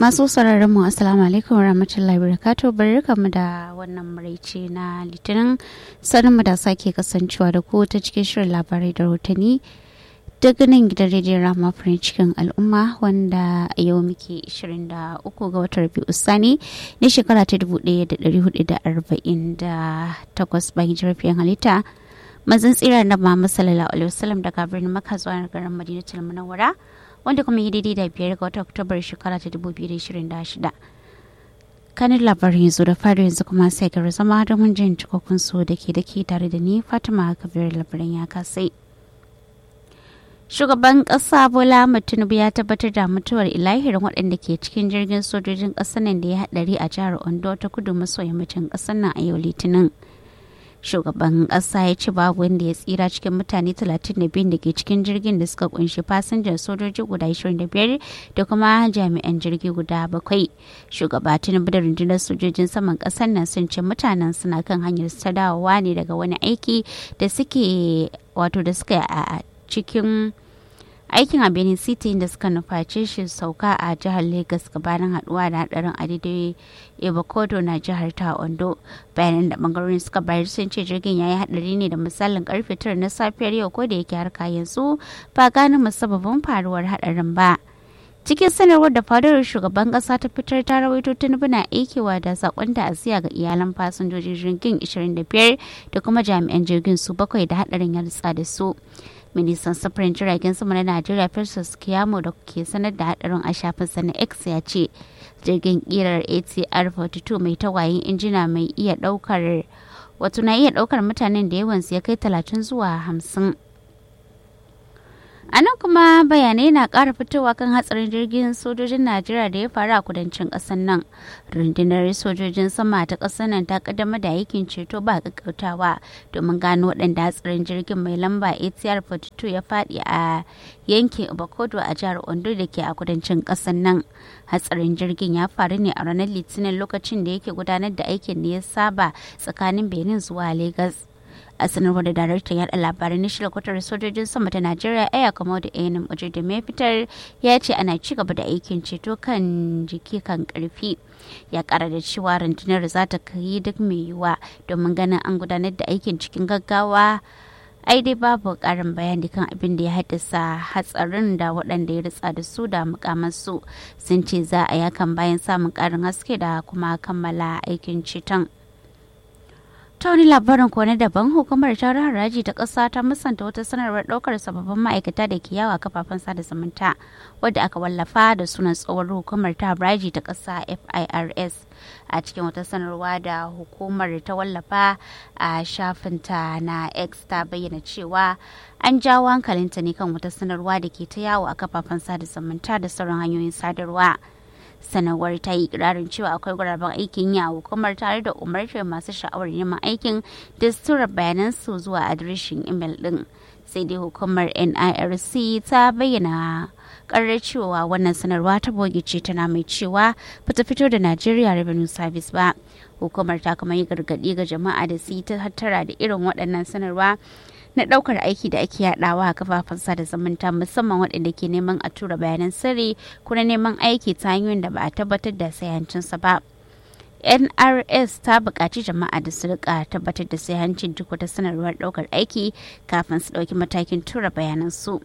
Masu sauraron mu assalamu alaikum warahmatullahi wabarakatuh barkamu da wannan maraice na litinin sanin mu da sake kasancewa da ku ta cikin shirin labarai da rahotanni daga nan gidan rediyon rama farin cikin al'umma wanda a yau muke 23 ga watan rabi'u sani na shekara ta 1448 bayan jirafiyar halitta mazan tsira na Muhammad sallallahu alaihi wasallam daga birnin Makka zuwa garin Madinatul Munawwara wanda kuma yi daidai da biyar ga watan Oktobar shekara ta 2026. Kanin labarin yanzu da fari yanzu kuma sai ga zama da mun jin cikakkun so da ke da ke tare da ni Fatima Kabir labarin ya kasai. Shugaban ƙasa Bola Tinubu ya tabbatar da mutuwar ilahirin waɗanda ke cikin jirgin sojojin ƙasar nan da ya haɗari a jihar Ondo ta kudu maso yammacin ƙasar nan a yau Litinin. shugaban ƙasa ya ce babu wanda ya tsira cikin mutane 32 da ke cikin jirgin da suka kunshi fasinjan sojoji guda 25 da kuma jami'an jirgi guda bakwai shugaba tinubu da rundunar sojojin saman ƙasar nan sun ce mutanen suna kan hanyar ta dawowa ne daga wani aiki da suke wato da suka a cikin aikin a benin city da suka nufaci shi sauka a jihar lagos gabanin haduwa da hadarin adidai ibakodo na jihar ta ondo bayanan da bangarorin suka bayar sun ce jirgin ya yi hadari ne da misalin karfe tara na safiyar yau ko da yake har yanzu ba gane musabbabin faruwar hadarin ba cikin sanarwar da fadar shugaban kasa ta fitar ta rawaito tinubu na aikewa da sakon ta'aziyya ga iyalan fasinjojin jirgin 25 da kuma jami'an jirgin su bakwai da hadarin ya ritsa da su ministan sufurin jiragen sama na najeriya festus kiyamo da ke sanar da hadarin a shafinsa na x ya ce jirgin kirar atr 42 mai tawayin injina mai iya daukar wato na iya daukar mutanen da yawansu ya kai 30 zuwa 50 a nan kuma bayanai na ƙara fitowa kan hatsarin jirgin sojojin najeriya da ya faru a kudancin ƙasar nan rundunar sojojin sama ta ƙasar nan ta kaddamar da aikin ceto ba ƙaƙƙautawa domin gano waɗanda hatsarin jirgin mai lamba atr 42 ya faɗi a yankin bakodo a jihar ondo da ke a kudancin ƙasar nan hatsarin jirgin ya faru ne a ranar litinin lokacin da yake gudanar da aikin da ya saba tsakanin benin zuwa lagos a sanarwar da daraktan yada labarai na shirkwatar sojojin sama ta najeriya aya kamo da ainihin waje da mai fitar ya ce ana ci gaba da aikin ceto kan jiki kan karfi ya kara da cewa rundunar za ta kai duk mai yiwuwa domin ganin an gudanar da aikin cikin gaggawa ai dai babu karin bayani kan abin da ya haddasa hatsarin da waɗanda ya ritsa da su da mukamansu sun ce za a yakan bayan samun karin haske da kuma kammala aikin ceton. ta wani labarin ko na daban hukumar tarar haraji ta ƙasa ta musanta wata sanarwar ɗaukar sababbin ma'aikata da ke yawa kafafen sada zumunta wadda aka wallafa da sunan tsohuwar hukumar ta haraji ta ƙasa firs a cikin wata sanarwa da hukumar ta wallafa a shafinta na x ta bayyana cewa an jawo hankalinta ne kan wata sanarwa da ke ta yawo a kafafen sada zumunta da sauran hanyoyin sadarwa. sanarwar ta yi ikirarin cewa akwai guraben aikin yi a hukumar tare da umartar masu sha'awar neman aikin da su tura bayanan su zuwa adireshin imel din sai dai hukumar nirc ta bayyana karar cewa wannan sanarwa ta boge ce tana mai cewa bata fito da Nigeria Revenue Service ba. Hukumar ta kuma yi gargaɗi ga jama'a da su yi ta hattara da irin waɗannan sanarwa na ɗaukar aiki da ake yaɗawa a kafafen sada zumunta musamman waɗanda ke neman a tura bayanan sirri ko na neman aiki ta hanyoyin da ba a tabbatar da sayancinsa ba. nrs ta buƙaci jama'a da su rika tabbatar da sayancin duk wata sanarwar ɗaukar aiki kafin su ɗauki matakin tura bayanan su.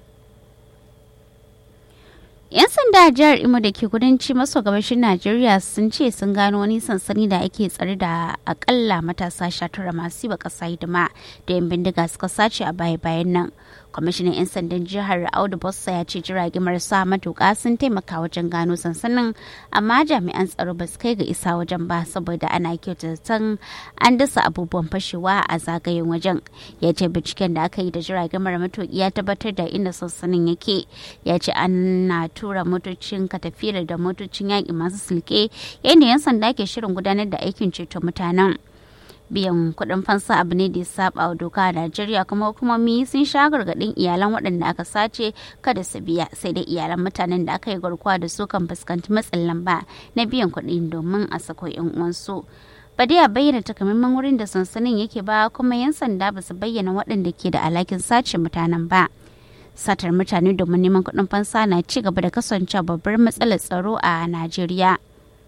'Yan sanda a jihar Imo da ke kudanci maso gabashin Najeriya sun ce sun gano wani sansani da ake tsare da akalla matasa sha tara masu yi wa ƙasa hidima da 'yan bindiga suka sace a baya-bayan nan. Kwamishinan 'yan sandan jihar Audu Bossa ya ce jirage marasa matuƙa sun taimaka wajen gano sansanin amma jami'an tsaro ba su kai ga isa wajen ba saboda ana kyautatan an dasa abubuwan fashewa a zagayen wajen. Ya ce binciken da aka yi da jirage mara matuƙi ya tabbatar da inda sansanin yake. Ya ce ana tura motocin katafira da motocin yaƙi masu silke yadda 'yan sanda ke shirin gudanar da aikin ceto mutanen biyan kuɗin fansa abu ne da ya saba wa doka a najeriya kuma hukumomi sun sha gargaɗin iyalan waɗanda aka sace kada su biya sai dai iyalan mutanen da aka yi garkuwa da su kan fuskanci matsin lamba na biyan kuɗi domin a sako 'yan uwansu ba dai a bayyana takamaiman wurin da sansanin yake ba kuma 'yan sanda ba su bayyana waɗanda ke da alhakin sace mutanen ba satar mutane domin neman kuɗin fansa na ci gaba da kasancewa babbar matsalar tsaro a najeriya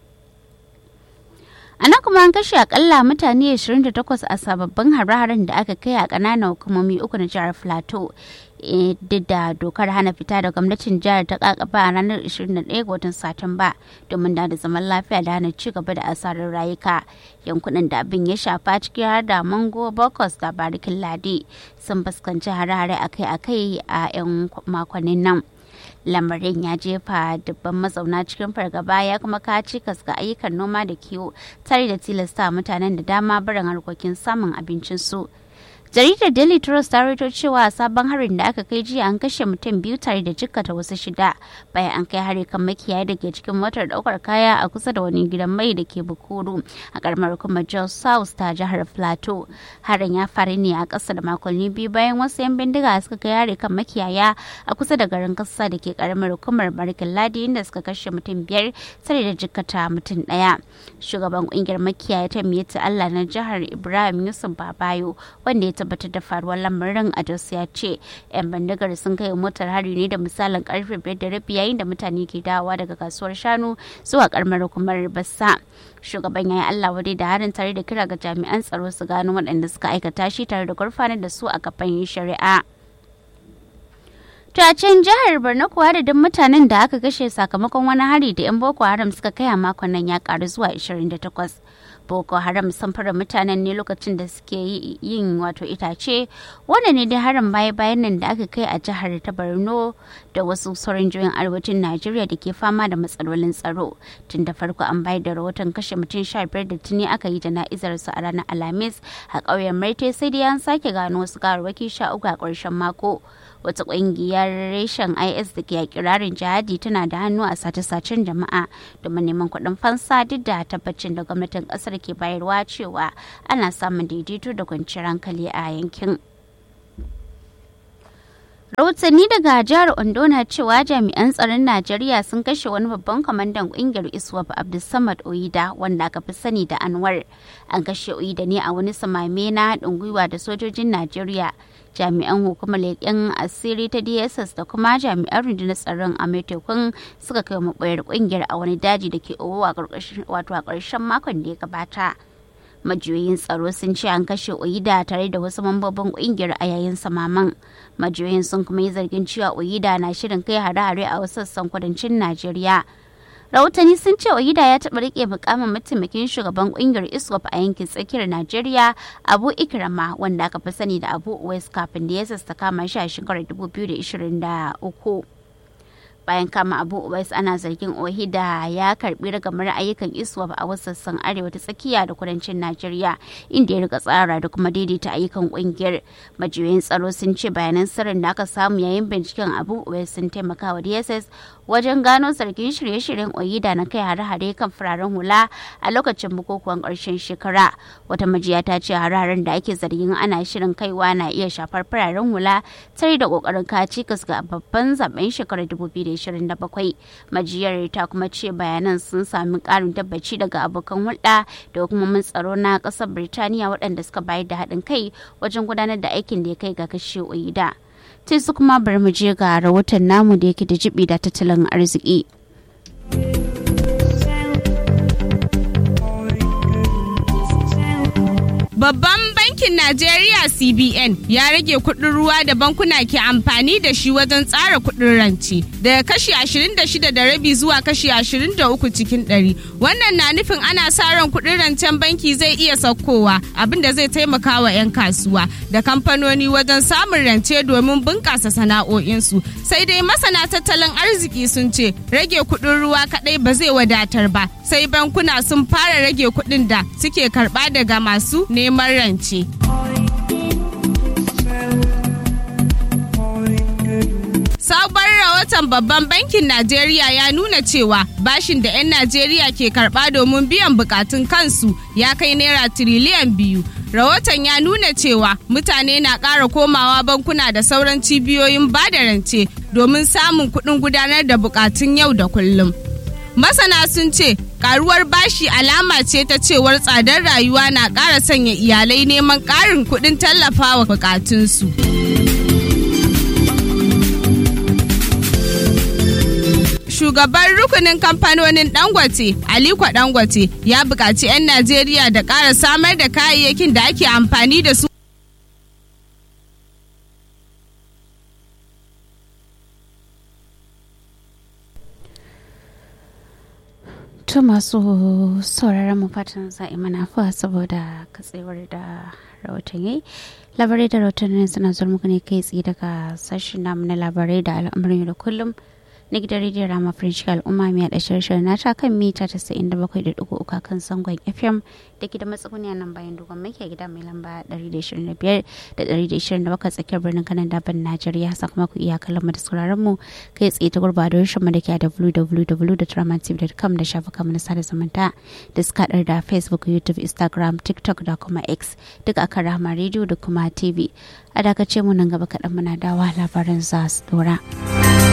a nan kuma an kashe akalla mutane 28 a sababbin hare-haren da aka kai a ƙananan hukumomi uku na jihar plateau duk da dokar hana fita da gwamnatin jihar ta kakaba a ranar 21 ga watan satumba domin da zaman lafiya da hana ci gaba da asarar rayuka yankunan da abin ya shafa ciki har da mango bokos da barikin ladi sun fuskanci hare-hare akai-akai a 'yan makonnin nan lamarin ya jefa dubban mazauna cikin fargaba ya kuma ka cikas ga ayyukan noma da kiwo tare da tilasta mutanen da dama barin harkokin samun abincinsu. jaridar daily trust ta rito cewa sabon harin da aka kai jiya an kashe mutum biyu tare da jikkata wasu shida bayan an kai hari kan makiyaya da ke cikin motar daukar kaya a kusa da wani gidan mai da ke bukuru a karamar kuma jos south ta jihar plateau harin ya faru ne a ƙasa da makonni biyu bayan wasu yan bindiga suka kai hari kan makiyaya a kusa da garin kasa da ke karamar hukumar barkin ladi inda suka kashe mutum biyar tare da jikkata mutum ɗaya shugaban kungiyar makiyaya ta miyata allah na jihar ibrahim yusuf babayo wanda ya tabbatar da faruwar lamarin a jos ya ce yan bandigar sun kai motar hari ne da misalin karfe biyar da rabi yayin da mutane ke dawowa daga kasuwar shanu zuwa karamar hukumar bassa shugaban ya yi allah wadai da harin tare da kira ga jami'an tsaro su gano waɗanda suka aikata shi tare da gurfanar da su a gaban shari'a To a can jihar Borno kuwa da duk mutanen da aka kashe sakamakon wani hari da 'yan Boko Haram suka kai a makon nan ya karu zuwa 28. Boko Haram sun fara mutanen ne lokacin da suke yin wato itace wanda ne dai harin baya bayan nan da aka kai a jihar ta Borno da wasu sauran jihohin arewacin Najeriya da ke fama da matsalolin tsaro. Tun da farko an bayar da rahoton kashe mutum sha biyar da tuni aka yi jana'izar su a ranar Alhamis a ƙauyen Marte sai dai an sake gano wasu gawarwaki sha uku a ƙarshen mako. wata kungiyar reshen is da ke kirarin jihadi tana da hannu a sace-sacen jama'a domin neman kuɗin fansa duk da tabbacin da gwamnatin ƙasar ke bayarwa cewa ana samun daidaito da kwanciyar hankali a yankin rahotanni daga jihar ondo na cewa jami'an tsaron najeriya sun kashe wani babban kwamandan kungiyar iswap abdulsamad oida wanda aka fi sani da anwar an kashe oida ne a wani samame na haɗin gwiwa da sojojin najeriya jami'an hukumar leƙen asiri ta dss da kuma jami'an rundunar tsaron a tekun suka kai maɓoyar ƙungiyar a wani daji da ke owo wato a ƙarshen makon da ya gabata majiyoyin tsaro sun ce an kashe oida tare da wasu mambobin ƙungiyar a yayin samaman majiyoyin sun kuma yi zargin cewa oida na shirin kai hare-hare a wasu sassan kudancin najeriya rahotanni sun ce oida ya taɓa rike mukamin mataimakin shugaban kungiyar iswap a yankin tsakiyar najeriya abu ikrama wanda aka fi sani da abu west kafin da ya sassa kama shi a shekarar 2023 bayan kama abu uwais ana zargin ohida ya karbi ragamar ayyukan iswap a wasu sassan arewa ta tsakiya da kudancin najeriya inda ya rika tsara da kuma daidaita ayyukan kungiyar majiyoyin tsaro sun ce bayanan sirrin da aka samu yayin binciken abu uwais sun taimaka wa dss wajen gano zargin shirye-shiryen oyida na kai hare-hare kan fararen hula a lokacin bukukuwan ƙarshen shekara wata majiya ta ce hare-haren da ake zargin ana shirin kaiwa na iya shafar fararen hula tare da ƙoƙarin kacikas ga babban zaben shekarar 2027 majiyar ta kuma ce bayanan sun sami ƙarin tabbaci daga abokan hulɗa da hukumomin tsaro na ƙasar birtaniya waɗanda suka bayar da haɗin kai wajen gudanar da aikin da ya kai ga kashe oyida. sai su kuma bari mu je ga rahoton namu da yake da jibi da tattalin arziki. Babban bankin Najeriya CBN ya rage kuɗin ruwa da bankuna ke amfani da shi wajen tsara kuɗin rance daga kashi 26 da rabi zuwa kashi 23 cikin ɗari. Wannan na nufin ana sa ran kuɗin rancen banki zai iya saukowa abinda zai taimaka wa 'yan kasuwa da kamfanoni wajen samun rance domin bunƙasa sana'o'insu. Sai dai masana tattalin arziki sun ce rage kuɗin ruwa kaɗai ba zai wadatar ba sai bankuna sun fara rage kuɗin da suke karɓa daga masu neman rance. Sabon rahoton babban bankin Najeriya ya nuna cewa bashin da 'yan Najeriya ke karɓa domin biyan bukatun kansu ya kai naira tiriliyan biyu. Rahoton ya nuna cewa mutane na ƙara komawa bankuna da sauran cibiyoyin bada rance domin samun kuɗin gudanar da bukatun yau da kullum. Masana sun ce karuwar bashi alama ce ta cewar tsadar rayuwa na ƙara sanya iyalai neman ƙarin kuɗin tallafawa bukatunsu. shugaban rukunin kamfanonin dangote aliko dangote ya buƙaci 'yan najeriya da ƙara samar da kayayyakin da ake amfani da su To masu sauraron mu fatan za'i mana fa saboda katsewar da rahoton yayi. Labarai da rahotannin suna zuwa muku ne kai tsaye daga sashen namu na labarai da al'amuran da kullum na gidan rediyon rama french al'umma mai da shirin nata kan mita 97.3 kan sangon fm da ke da matsuguniya nan bayan dogon maki gida mai lamba 125 da 127 tsakiyar birnin kanan daban najeriya sakamakon iyakan mu da sauraron mu kai tsaye ta gurba da mu da ke a www.dramatv.com da shafukan mu na sada zumunta da suka da facebook youtube instagram tiktok da kuma x duk akan rama rediyo da kuma tv a dakace mu nan gaba kaɗan muna dawa labaran za su dora.